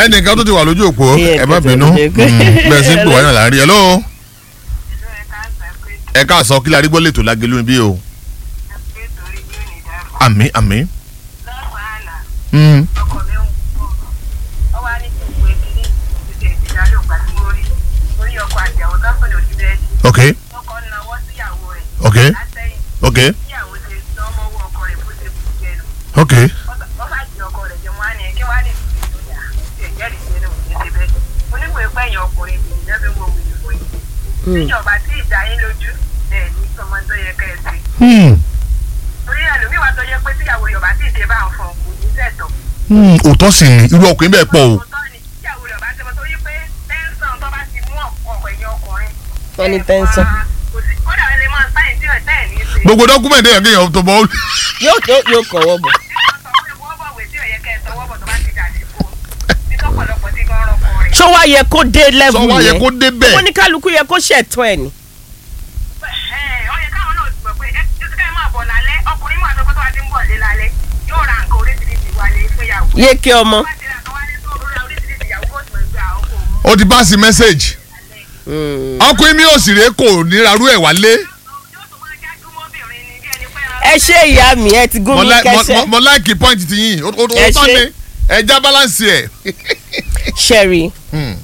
ẹnìkan tó ti wà lójú òpó Iye ẹ má kẹsàn-án bínú ló jẹ́ pé- Mm, bẹ́ẹ̀ sí ń pè wáyà láàrin ẹ̀ lọ́wọ́ ìlú ẹ̀ka àgbà pé ẹ káàsán kí lárí gbọ́ lè tó lágẹ̀lú níbí o pé torí yóò ní dáàbò. àmì àmì. lọ́sàn-án àná Mm. ọkọ̀ mi ń wọ̀ ọ wá ní kí n pè kí ní ìṣe ìdíyàló ìgbà tí mo rí orí ọkọ̀ àjàwọ̀ tó ń pè ní ojú bẹ́ẹ̀dì ok ọkọ̀ náwó síyàwó rẹ̀ ok látẹ̀yìn ok síyàwó ṣe sọ́mọ́wọ́ ọkọ̀ rẹ̀ bó ṣe kú jẹnu ok wọ́n bá jí ọkọ̀ rẹ̀ jẹun wá ní kí wá ní ìdíyà ìjẹ́rìí jẹ́nu ní ṣe bẹ́ẹ̀ oníwèé é pẹ́yìn ọkùnrin ìjẹ́bí wo wìlú fún yìí tíjọba tí ìdá yín lójú ẹ̀ ní sọmọ tó yẹ kẹ́ ẹ sí Hmm. torí ẹlòmíì wá tó yẹ pé tíyàwó yorùbá tí ìdè bá ń fọn kò ní sẹ̀tọ̀ Hmm. òótọ́ sì ni irú ọkùnrin bẹ́ẹ̀ pọ̀ o òótọ́ ni tíyàwó yorùbá ti mọ torí pé tẹ́ńsán tó bá ti mú ọ̀pọ̀ ẹ̀yìn ọkùnrin Wọ́n ní tẹ́ńsán. kò sí kódà ẹ lè máa sáyìn tí ẹ̀ tẹ́ ẹ̀ ní í ṣe gbogbo dọ́kúmẹ̀ntì èèyàn kéèyàn tó bọ́ yóò yóò yóò kọ̀wọ́ bọ̀. ṣó wá yẹ kó dé level sọ wá yẹ yẹn kó dé bẹ́ẹ̀ ó ní kálukú yẹ kó ṣẹ̀tọ́ ẹ̀ ni. yéèké ọmọ. ó ti pass message Mm. ọkùnrin mi ò sì rè kò nírarú ẹ̀ wálé ẹ ṣe ìyá mi ẹ ti gún mo mi like- mo- kẹsẹ mo- mo like point ti yín ó ó- ó Ẹ tán ṣe. ni ẹja balance ẹ̀. ṣẹ́rí Hmm.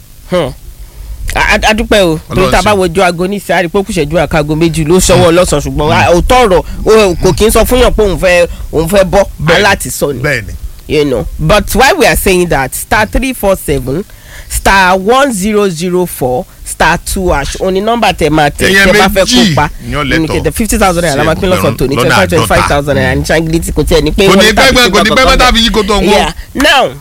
adúpẹ́ o torí tá a bá ṣe. wojú aago ní ìsáré pé kù ṣẹ́jú àkágo méjì ló ṣọwọ́ lọ́sàn-án ṣùgbọ́n a- òótọ́ ọ̀rọ̀ o- kò kí n sọ fún yàn pé òun fẹ́ òun fẹ́ bọ́ Bẹ́ẹ̀ni. aláti sọ ni bẹ́ẹ̀ni you know but why we are saying that star three four seven star one zero zero four star two hash òní nọ́mbà tẹ máa tẹ Èèyàn tẹ bá fẹ́ méjì kópa ni ó lẹ́tọ̀ọ́. nìkẹ́tẹ̀ fifty thousand naira la máa pín lọ́sàn tó ní twenty lọ́nà five twenty five àádọ́ta. thousand naira ní ṣáńgìlìtì kò tiẹ̀ ní pé kò ní wọ́n tàbí pẹ́ ṣe kò ní pẹ́ kankan bẹ́ẹ̀ bẹ́ẹ̀. tàbí yí kó tó ń wọ́. Yeah. now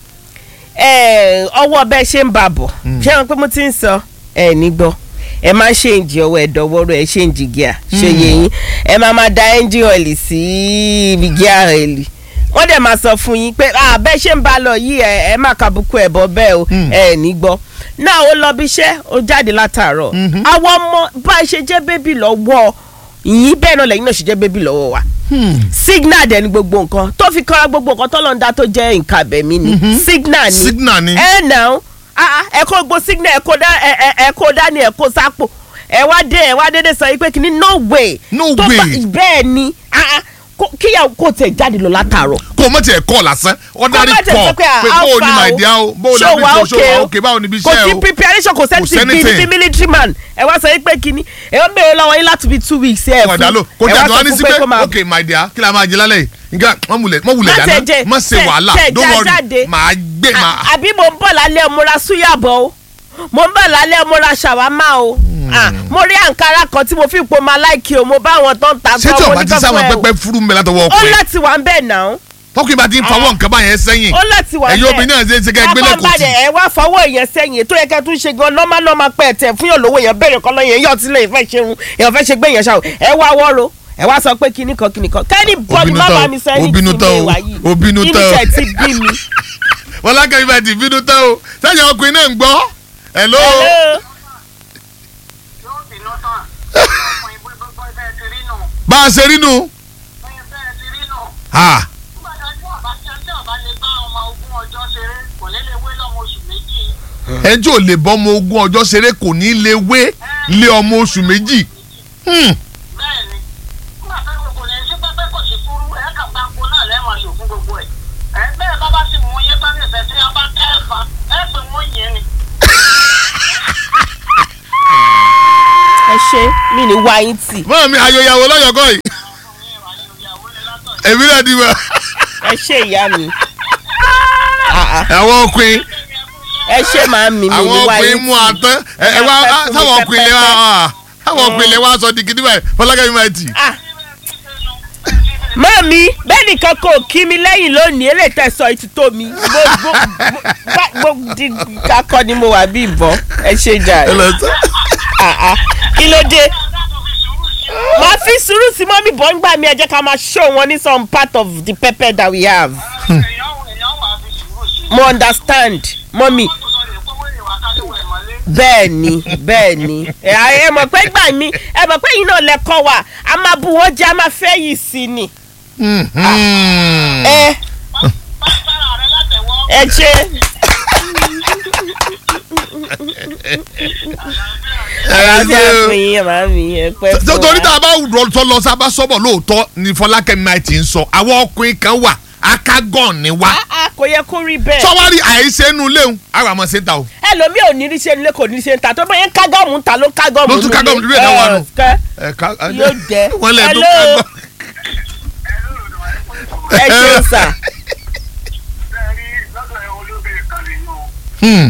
eh, ọwọ́ bẹ́ẹ̀ ṣe ń bà bọ̀ ṣé wọn pé mo ti ń sọ ẹ ní gbọ́ ẹ máa ṣe ìjì ọwọ́ ẹ dọwọ́rọ́ ẹ ṣe ìjì gíà ṣe yẹ yín ẹ máa máa da ẹ́ńjì ọ̀lì sí ibi gíà ọ̀lì wọ́n dẹ̀ máa sọ fún yín pé ah, bẹ́ẹ̀ ṣe ń bá lọ yìí ẹ ẹ má kàbùkù ẹ̀ bọ́ bẹ́ẹ̀ o ẹ ní gbọ́ náà ó lọ bí iṣẹ́ ó jáde látàárọ̀ àwọn ọmọ bá a ṣe jẹ́ bébì lọ́wọ́ yín bẹ́ẹ̀ náà lẹ́yìn náà ṣe jẹ́ bébì lọ́wọ́ wa signal dẹ̀ ni gbogbo nǹkan tó fi kọ́ra gbogbo nǹkan tó lọ́n dá tó jẹ́ nǹkan abẹ̀mí ni signal ni signal ni ẹ nà ó ẹ kó gbó signal ẹ kó dá ẹ ẹ ẹ kó dání ẹ kó sápò ẹ wá dé ẹ wá dédé sọ yìí pé kìíní no way No tó bá- way. bẹ́ẹ̀ ni ah, ah, kó- kíyàwó kò tẹ̀ jáde lọ látàárọ̀ kò mọ̀ tiẹ̀ kọ́ lásán ordinary Kó má tẹ̀ call sọ pé pé, ah, bó o ní alpha my o, dear o bó o ṣó ní wa bí ṣó okay wa o. okay báwo ni bí kò iṣẹ́ sí o preparation kò Kò sẹ́ni ti bí sẹ́nìtìn. bí military man ẹ wá sọ yìí pé kìíní ẹ wọ́n béèrè lọ́wọ́ yín láti bí two weeks ẹ wà dá lò kò ẹ jáde wá wá ní sọ sí fún pé pé kó máa ok my dear kí la máa jẹ lálẹ́ yìí nǹkan mọ̀ wulẹ̀ mọ̀ wulẹ̀ Má dáná tẹ̀ jẹ, má ṣe tẹ̀- wàhálà tẹ̀ don't já worry jáde. màá gbé À- màá. àbí mo ń bọ̀ lálẹ́ mo ra súyà bọ̀ o mo ń bọ̀ lálẹ́ mo ra ṣàwámà o Ah, mo rí àǹkárá kan tí mo fi po máa láìkí o mo bá àwọn tó ń ta ṣé tí mo ọba ní ti kán sáwọn fún ẹ o. pẹpẹ furu mi látọwọ́ ó ọkùnrin láti wà ń bẹ̀ náà tọkùnrin bá ti ń fọwọ́ nǹkan báyẹn sẹ́yìn ó láti wà ń bẹ̀ ẹ̀yin obìnrin náà ṣe é ṣe ká ẹgbẹ́ lẹ́kọ̀ọ́ Pápánbalẹ̀ ẹ wá fọwọ́ èèyàn sẹ́yìn ètò ẹ̀kẹ́ tún ṣe gan nọ́mà nọ́mà pẹ́ tẹ̀ fún yàn lówó èèyàn bẹ̀rẹ̀ kọ́ lọ́yìn èèyàn tí lè fẹ́ ṣe ń èèyàn fẹ́ ṣe gbé èèyàn ṣáà ẹ wá wọ́rọ̀ ẹ wá sọ pé kinní kan kinní kan kẹ́ni bọ́ọ̀lù bínú má tán bá o, mi sọ ó ẹni bínú tí tán mi o, wà yìí ó bínú kí tán ni o. tẹ̀ ti bí mi. wọn lákàtúntì bá ti bínú tán o sẹ́yìn ọkùnrin náà ń gbọ́ hello Hello? yóò bínú tán ọmọ ìbú gbogbo bẹ́ẹ̀ ti rí nù bá a ṣe rí nu bẹ́ẹ̀ bẹ́ẹ̀ ti rí nù ha nígbà tí ọba tí ọjọ́ ọba lè bá ọmọ ogún ọjọ́ ṣeré kò ní lè wé lọ́mọ oṣù méjì ẹni tí ò lè bọ́ ọmọ ogún ọjọ́ ṣeré kò ní lè wé lé ọmọ oṣù méjì Hmm. bẹ́ẹ̀ ni nígbà tó kò ní sí pẹ́pẹ́ kò sí fúrú ẹ̀ kà bá ń kó náà lẹ́wọ̀n lò fún gbogbo ẹ̀ ẹ̀ bẹ́ẹ̀ bá bá sì mú yín bá nìfẹ́ tí a bá kẹ́ ẹ̀ fà ẹ̀ pé wọ́n yẹn ni. ẹ ṣe mí ní wá yín tì mọ́ mi ayọ̀yàwó lọ́yọ̀kọ́ yìí èmi náà di wá ẹ ṣe ìyá mi Ah, ah. àwọn ọkùnrin ẹ ṣe máa mi mi ní àwọn wá ọkùnrin yín mú àtán ẹ ẹ wá Pẹpẹ fún mi, táwọn ọkùnrin lè wá pẹpẹ. táwọn ọkùnrin lè wá sọ di gidi báyìí fọlákẹ́mi máa tì. Ah. mọ́mí bẹ́ẹ̀ nìkan kò kí mi lẹ́yìn lónìí eléyìí tẹ̀sán ìtútó mi gbogbo gbogbo di kakọ ni mo wà bí ìbọn ẹ ṣe jà ẹ lọ sọ. Ah, ah. kí ló dé màá fi sùúrù sí mọ́mí bọ́ ń gbà mí ẹ jẹ́ ká máa show wọn ní some part of the pepper that we have èèyàn èèyàn wà á fi sùúrù sí mo understand mọ́mí i tó sọ lè pé wọ́n lè wá ká lówó ẹ̀ mọ́lé. bẹ́ẹ̀ ni bẹ́ẹ̀ ni ẹ ẹ mọ̀ pé gbà mí ẹ mọ̀ pé yìí náà lẹ́kọ̀ọ́ wa a máa bu wọ́n jẹ́ a máa fẹ́ yìí sí ni Mhm. ẹ bá sára rẹ látẹ̀wọ́ ẹ ṣe àlàáfíà fún yín màmí ẹ pẹ́ fún wa. torí tá a bá rọ tó lọ sábà sọ́bọ̀ lóòótọ́ ni fọlákẹ́mi máa ti ń sọ àwọn ọkùnrin kan wà akágàn ni wá Ah, ah, kò yẹ kó rí bẹ́ẹ̀. sọ́wárí àìsè inú léwu àwọn àmọ́ ṣe ń ta o. ẹlòmíì ò ní rí ṣe nílé kò ní ṣe ń ta tó bá yẹn kágọ́ọ̀mù ń ta ló kágọ́ọ̀mù Ló tún kágọ́ọ̀mù nílé náà wà nù. kẹ́ ẹ̀ka Yóò jẹ́. wọ́n lẹ̀ tó Hello. kágọ́. ẹ ṣeun sà. Hmm.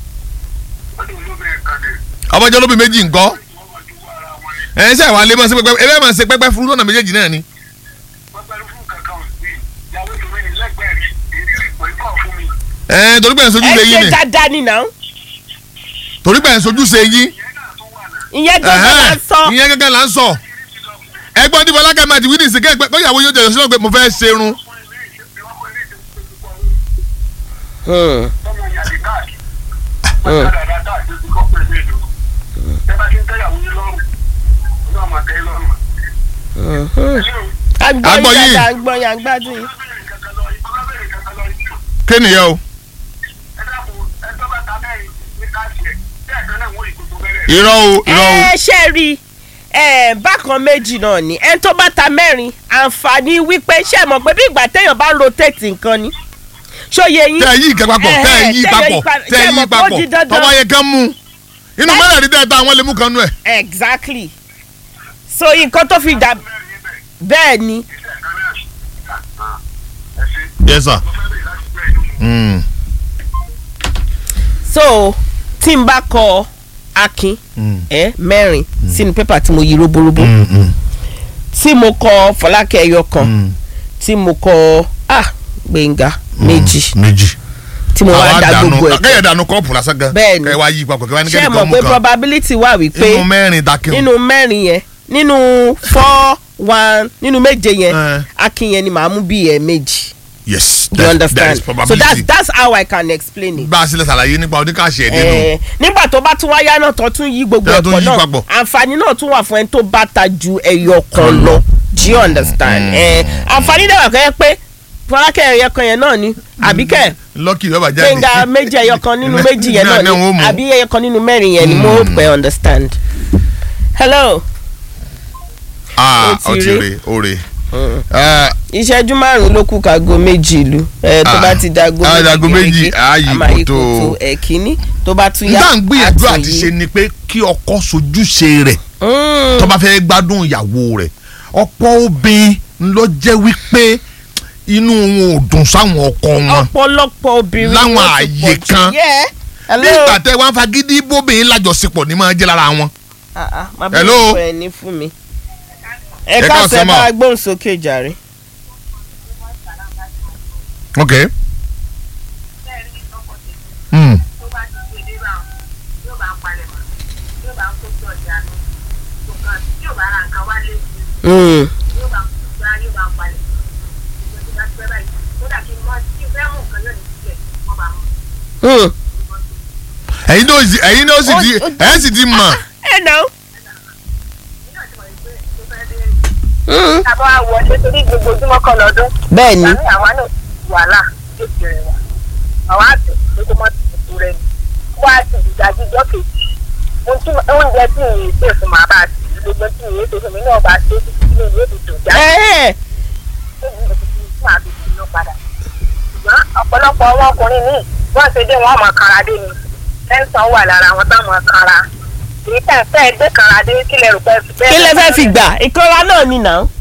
ọmọjọ́ lóbi méjì ńkọ́ ẹ̀ ẹ́ sẹ́ wàá lé mọ́ sí pẹ́pẹ́ ẹ bẹ́ẹ̀ máa ṣe pẹ́pẹ́ fún lọ́nà méjèèjì náà ni. ẹ̀ torí pé ẹ̀ ń sojú ẹ ṣe yín ṣe ni dáadáa ni náà torí pé ẹ̀ ń sojú ṣe yín. ìyẹn gbọ́dọ̀ máa sọ. ìyẹn gẹ́gẹ́ là ń sọ ẹgbọ́n tí fọlákẹ́ máa ti wí ní ìsìnkẹ́ ẹgbẹ́ kọ́yàwó yóò jẹ́ ìṣúná pé mo fẹ́ ṣerun. Hmm. agbọ́ Agbọ́ yín yín. dáadáa agbọ́ yín agbádùn yín. kí nìyẹn o. irọ́ o irọ́ o. ẹ ṣe rí ẹ bákan méjì náà ni ẹni tó bá ta mẹ́rin àǹfààní wípé ṣe mọ̀ pé bí ìgbà téèyàn bá ń rotate nǹkan ni ṣóye yín. tẹ́ ẹ yí ìkẹ́ papọ̀ tẹ́ ẹ yí Ẹ̀hẹ̀, papọ̀ pa- tẹ́ ẹ ṣe yí mọ̀ pé ó papọ̀ di dandan. tọ́wọ́ yẹ kán mú inú mẹ́rẹ̀ẹ́dì dẹ́ ta àwọn lè mú kan nú ẹ̀. exactly so nǹkan tó fi dà bẹ́ẹ̀ ni yes sir. Mm. so tí n bá kọ akin Mm. ẹ mẹ́rin sínú pépà tí mo yí roborobo Mm, mm, tí mo kọ fọlákẹ́ ẹyọ kan mm. tí mo kọ ah gbẹ̀ngà méjì méjì. tí mo wá da gbogbo ẹ̀ kẹ́yẹ̀ dànù kọ́ọ̀pù lásán gan. Bẹ́ẹ̀ni. kẹ́ ẹ wá yí papọ̀ kẹ́ ẹ wá ní ṣé ẹ kẹ́ni mọ̀ kan mú pé kan. probability wà wípé inú mẹ́rin dákẹ́ o. nínú mẹ́rin yẹn nínú four one nínú méje yẹn Eh. akin yẹn ni màá mú bí ẹ méjì yes you that- that understand is so probability. that's that's how I can explain it. bá a sílẹ̀ ṣàlàyé nípa oníkàṣẹ́ ẹ̀ nínú. Eh, nígbà tó bá tún wáyá náà tó tún yí gbogbo Tó tún ẹ̀pọ̀ yí náà papọ̀. àǹfààní náà tún wà fún ẹni tó bá ta ju ẹyọ kan lọ do you understand Eh, àǹfààní dẹ̀ wà kọ́ yẹ pé fọlákẹ́ ẹyọ kan yẹn náà ni àbíkẹ́ lọ́kì yóò bá jáde. gbẹ̀ngà méjì ẹyọ kan nínú méjì yẹn náà náà wọ́n ni mú. àbí ẹyọ kan nínú mẹ́rin yẹn ni mo pẹ́ understand. hello ah ó ti ó ti rí. re ó re. Ah, ìṣẹ́jú márùn-ún ló kù kágo méjì ìlú ẹ tó Ah, bá ti dago ah, dago méjì, gẹ́gẹ́, á yí a máa yí kòtò. kòtò ẹ̀kíní tó bá tún n yá tá à ń gbìyànjú á tún àti yí. ṣe ni pé kí ọkọ sojúṣe rẹ̀ Mm. tó bá fẹ́ gbádùn ìyàwó rẹ̀ ọ̀pọ̀ obìnrin ló jẹ́ wípé inú wọn ò dùn sáwọn ọkọ wọn ọ̀pọ̀lọpọ̀ obìnrin Láwọn ló ti ààyè pọ̀ jù. kan. Yeah. hello. nígbà tẹ wọn fagídí bóbìnrin lájọṣepọ̀ ní máa jẹ́ lára wọn. Ah, ah, má bí Hello. mo fẹ́ ní fún mi. ẹ Ẹ káàsẹ̀ káàsán bá mà. a gbóhùn sókè jàre. ok. Mm. tó bá ti ṣe dé báwọn yóò bá ń palẹ̀ mọ́ yóò bá ń kó sí ọjà nù nǹkan tí yóò bá ra nǹkan wálé Mm. yóò bá ń kó gbá yóò bá ń palẹ̀ ìgbà tó bá ti pẹ́ báyìí kódà kí n mọ kí n fẹ́ mú nǹkan yóò ní sílẹ̀ wọ́n bá mú Mm. ẹ̀yin náà sì ẹ̀yin náà sì di Ó- ó- ẹ̀ sì di mọ̀. ẹ nà ó. nígbà tí mo rí pé tó fẹ́ béèrè. àbọ̀ àwọ̀dé torí gbogbo ojúmọ́ kan lọ́dún bẹ́ẹ̀ ni àmì àwa náà wàhálà yóò ti rẹ̀ wá àwa àtẹ̀ pé kó má ti tuntun rẹ̀ ni wá ti ìdájí ìjọ kejì ohun tí- oúnjẹ tí ìyè ṣe fún màá bá a ti gbogbo tí ìyè ṣe fún mi náà bá a ṣe tí ilé ìwé ti dùn já Ẹ, máa fi ìlú padà ṣùgbọ́n ọ̀pọ̀lọpọ̀ àwọn ọkùnrin míì wọ́n ṣe dé wọn mọ̀ kára dé ni tẹ́ńsán wà lára wọn táwọn kára èyí tẹ̀ ń fẹ́ gbé kára dé kílẹ̀ rò pé kí lẹ fẹ́ fi gbà ìkọ́ra náà ni nà ó.